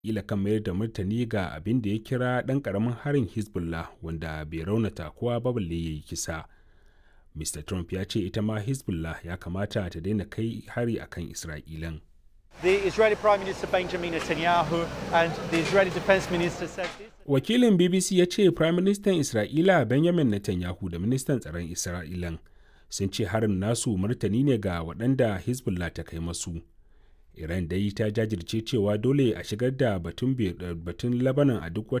ila kan mayar da martani ga abin da ya kira ɗan ƙaramin harin hezbollah wanda bai raunata kowa ba balle ya yi kisa mr trump ya ce ita ma hezbollah ya kamata ta daina kai hari akan isra'ilan The Israeli Prime Minister Benjamin Netanyahu and the Israeli Defense Minister said this. Wakilin BBC ya ce Prime Minister Isra'ila Benjamin Netanyahu da Ministan Tsaron Isra'ilan sun ce harin nasu martani ne ga waɗanda Hezbollah ta kai masu. Iran dai ta jajirce cewa dole a shigar da batun batun Lebanon a duk wata